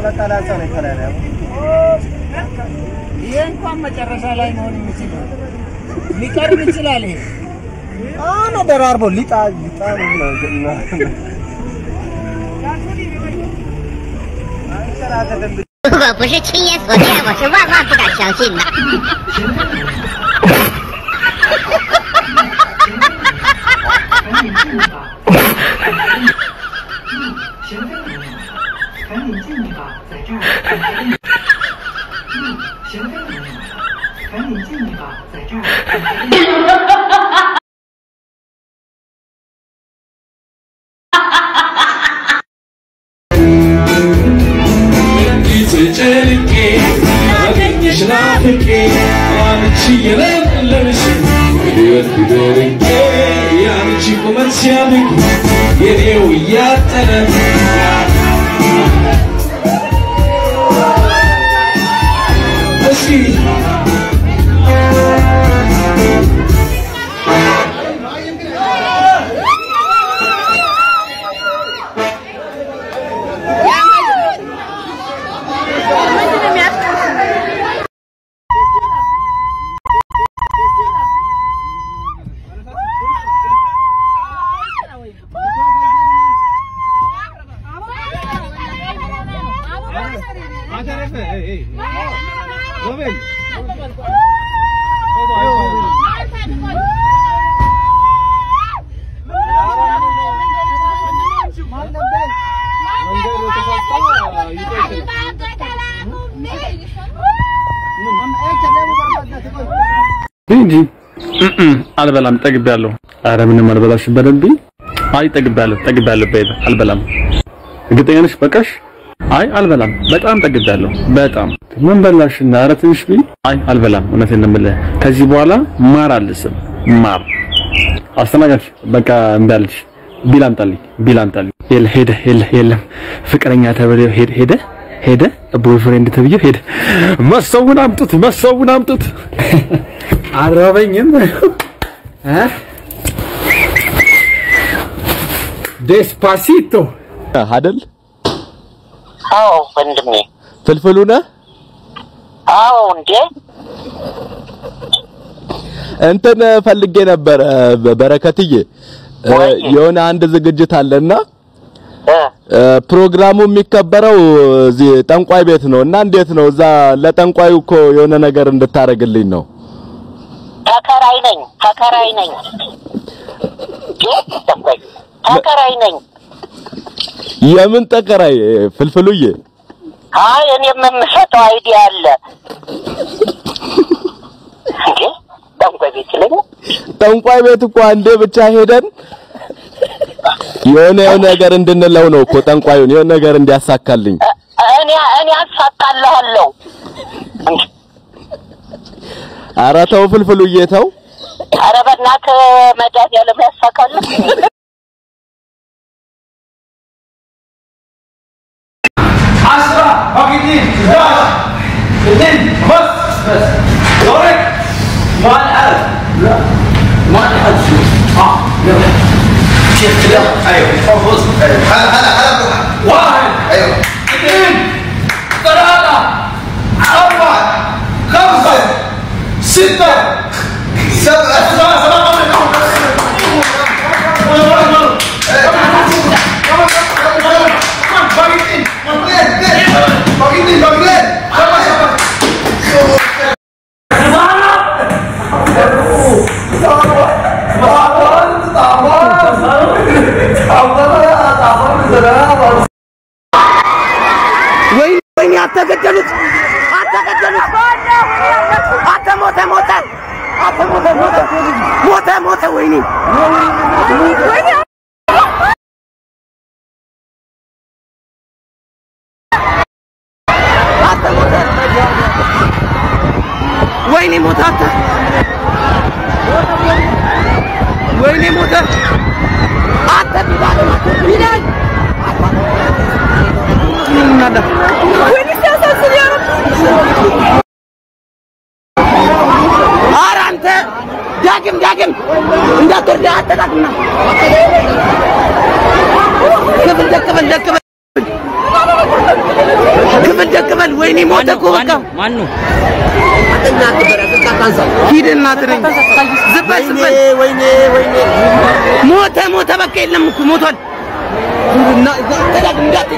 ይሄ እንኳን መጨረሻ ላይ መሆን የሚችል ነው። ሊቀርብ ይችላል። ይሄ አነ ደራርቦ ሊጣ ሊጣ ነው ምናምን 如果不是亲眼所见，我是万万不敢相信的。 学费没有，赶紧进去吧，在这儿等着你。嗯，学费没有，赶紧进去吧，在这儿等着你。 ተጨንቄ አገኘሽ ናፍቄ አንቺ የለለምሽ ሕይወት ቢደርቄ የአንቺ ቁመት ሲያድግ የኔው እያጠረ እስኪ እንጂ አልበላም፣ ጠግቤያለሁ። አረ ምንም አልበላሽ በደንብ አይ ጠግቤያለሁ፣ ጠግቤያለሁ። በይበ አልበላም። እርግጠኛ ነሽ? በቃሽ። አይ አልበላም፣ በጣም ጠግቤያለሁ። በጣም ምን በላሽና? አረ ትንሽ ቢ አይ አልበላም። እውነቴን ነው የምልህ። ከዚህ በኋላ ማር አልስም። ማር አስተናጋጅ በቃ እምቢ አለች። ቢል አምጣልኝ፣ ቢል አምጣልኝ። የለ ሄደ፣ የለ የለም። ፍቅረኛ ተብለው ሄደ ሄደ ሄደ ቦይፍሬንድ ተብዬው ሄደ። መሰውን አምጡት፣ መሰውን አምጡት። አረበኝም ዴስፓሲቶ አይደል? አዎ ወንድሜ። ፍልፍሉ ነህ? አዎ እንዴ እንትን ፈልጌ ነበረ በረከትዬ፣ የሆነ አንድ ዝግጅት አለና ፕሮግራሙ የሚከበረው እዚህ ጠንቋይ ቤት ነው እና እንዴት ነው እዛ ለጠንቋዩ እኮ የሆነ ነገር እንድታረግልኝ ነው። ተከራይ ነኝ ተከራይ ነኝ ተከራይ ነኝ። የምን ተከራይ ፍልፍሉዬ? አይ እኔም የምሰጠው አይዲያ አለ እንዴ ጠንቋይ ቤት ይለኛል። ጠንቋይ ቤት እኮ አንዴ ብቻ ሄደን የሆነ የሆነ ነገር እንድንለው ነው እኮ ጠንቋዩን የሆነ ነገር እንዲያሳካልኝ። እኔ እኔ አሳካልሃለሁ። ኧረ ተው ፍልፍሉዬ ተው። ኧረ በእናትህ መድኃኒዓለም ያሳካልህ። عشرة فاقدين 11 اثنين بس بس دورك ما الألف لا ما الألف شو اه يلا شيخ كده ايوه فوز هلا هلا هلا واحد ايوه اثنين ثلاثة أربعة خمسة ستة سبعة سبعة سبعة ወይኔ አተገደሉት አተገደሉት አተ ሞተ ሞተ አተ ሞተ ሞተ ሞተ ሞተ ወይኔ ወይኔ አተ ሞተ ወይኔ ሞተ አተ ወይኔ ሞተ አተ ቢላል ቢላል እናዳ ወይኔ ሲያሳዝን ያ ኧረ አንተ ዳግም ዳግም እንዳትወርድ አጠቃቅምና ክፍል ደቅ በል ደቅ በል ክፍል ደቅበል ወይኔ ሞተ እኮ በቃ ማን ነው? ሂድ እናትህ ነኝ ዝም በል ዝም በል ወይኔ ወይኔ ሞተ ሞተ በቃ የለም እኮ ሞቷል እና ተዳግ እንዳትይ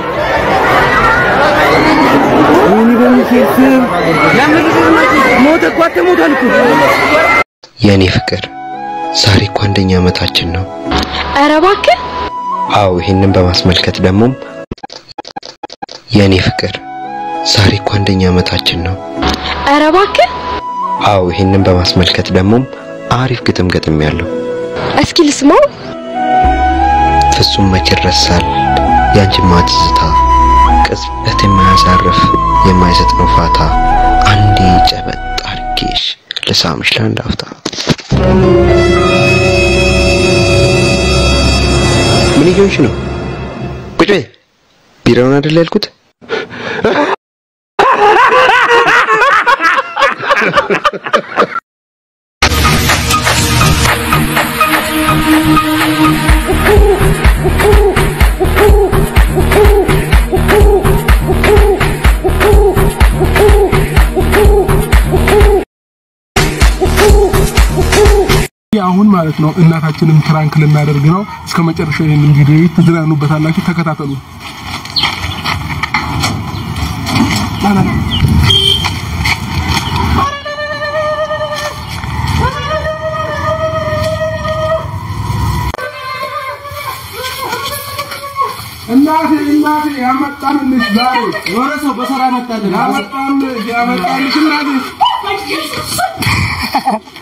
ወይኔ በሚካኤል ስም ሞተ እኮ አንተ ሞቷል እኮ የእኔ ፍቅር ዛሬ እኮ አንደኛ ዓመታችን ነው። ኧረ እባክህ አዎ ይህንን በማስመልከት ደግሞም የእኔ ፍቅር ዛሬ እኮ አንደኛ ዓመታችን ነው። ኧረ እባክህ አዎ ይህንን በማስመልከት ደግሞም አሪፍ ግጥም ገጥም ያለው እስኪ ልስማው። ፍጹም መች ይረሳል ያንቺማ ትዝታ ቅጽበት የማያሳርፍ የማይሰጥ ነው ፋታ አንዴ ጨበጥ አርጌሽ ልሳምሽ ለአንድ አፍታ ምን እየሆንሽ ነው? ቁጭ በይ። ቢራውን አይደል ያልኩት? አሁን ማለት ነው እናታችንን ፕራንክ ልናደርግ ነው። እስከ መጨረሻ ይህንን ቪዲዮ ትዝናኑበታላችሁ። ተከታተሉ። እናቴ እናቴ ያመጣንልሽ ዛሬ የሆነ ሰው በሰራ መጣልን። ያመጣንልሽ ያመጣንልሽ እናቴ